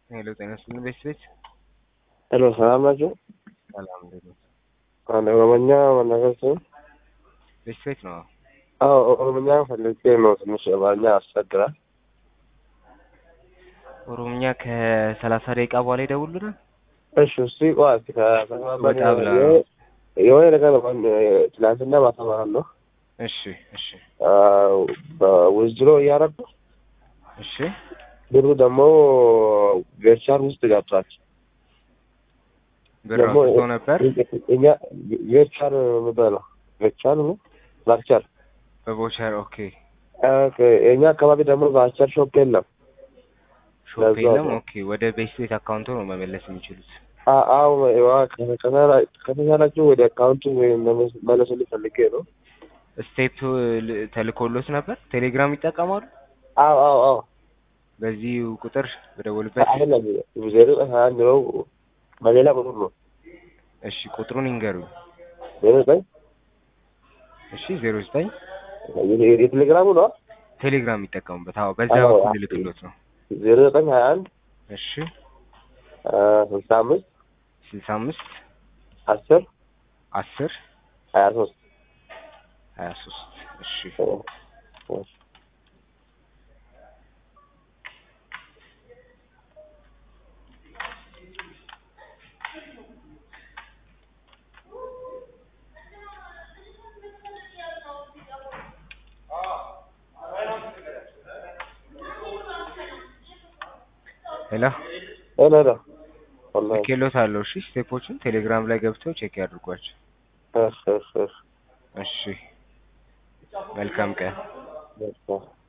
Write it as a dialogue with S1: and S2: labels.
S1: ሄሎ ጤና ይስጥልኝ ቤተሰቦች።
S2: ሄሎ ሰላም ናቸው?
S1: ሰላም እንዴት ነው?
S2: አንድ ኦሮሞኛ መናገር ሲሆን
S1: ቤተሰቦች ነው።
S2: አዎ ኦሮሞኛ ፈልጌ ነው። ትንሽ አማርኛ ያስቸግራል።
S1: ኦሮምኛ ከሰላሳ ደቂቃ በኋላ ይደውሉናል።
S2: እሺ እስቲ ቆይ እስቲ ከተግባባን
S1: ወጣ ብላ
S2: የሆነ ነገር ትናንትና ማታ ማለት ነው
S1: እሺ እሺ
S2: በውዝድሮ እያረዱ
S1: እሺ
S2: ብሩ ደግሞ ቬርቻር ውስጥ ገብቷል።
S1: ብር
S2: ደግሞ
S1: አውጥቶ ነበር
S2: እኛ ቬርቻር የሚባለው ቬርቻር ነው ቫርቸር
S1: በቦቸር ኦኬ።
S2: የእኛ አካባቢ ደግሞ ቫርቸር ሾፕ የለም።
S1: ሾፕ
S2: ለዛ
S1: የለም።
S2: ነው።
S1: ኦኬ ወደ ቤት ቤት አካውንቱ ነው መመለስ የሚችሉት።
S2: አ- አዎ ከተቻላችሁ ወደ አካውንቱ ወይም መለስልኝ ፈልጌ ነው።
S1: ስቴፕ ል- ተልኮሎት ነበር። ቴሌግራም ይጠቀማሉ።
S2: አዎ አዎ አዎ
S1: በዚህ ቁጥር በደወሉበት።
S2: አይደለም ዜሮ ዘጠኝ ሀያ አንድ ነው። በሌላ ቁጥር ነው
S1: እሺ ቁጥሩን ይንገሩኝ።
S2: ዜሮ ዘጠኝ
S1: እሺ ዜሮ ዘጠኝ
S2: የ- የቴሌግራሙ ነው
S1: ቴሌግራም የሚጠቀሙበት። አዎ በዚያ
S2: አዎ፣
S1: በኩል
S2: አዎ።
S1: ልክሎት ነው።
S2: ዜሮ ዘጠኝ ሀያ አንድ
S1: እሺ
S2: ስልሳ አምስት
S1: ስልሳ አምስት
S2: አስር
S1: አስር
S2: ሀያ ሶስት
S1: ሀያ ሶስት እሺ ሄሎ
S2: ሄሎ ሄሎ ወላሂ
S1: ልኬሎት አለው። እሺ ስቴፖችን ቴሌግራም ላይ ገብተው ቼክ ያድርጓቸው።
S2: እሺ እሺ
S1: እሺ መልካም ቀን።
S2: እሺ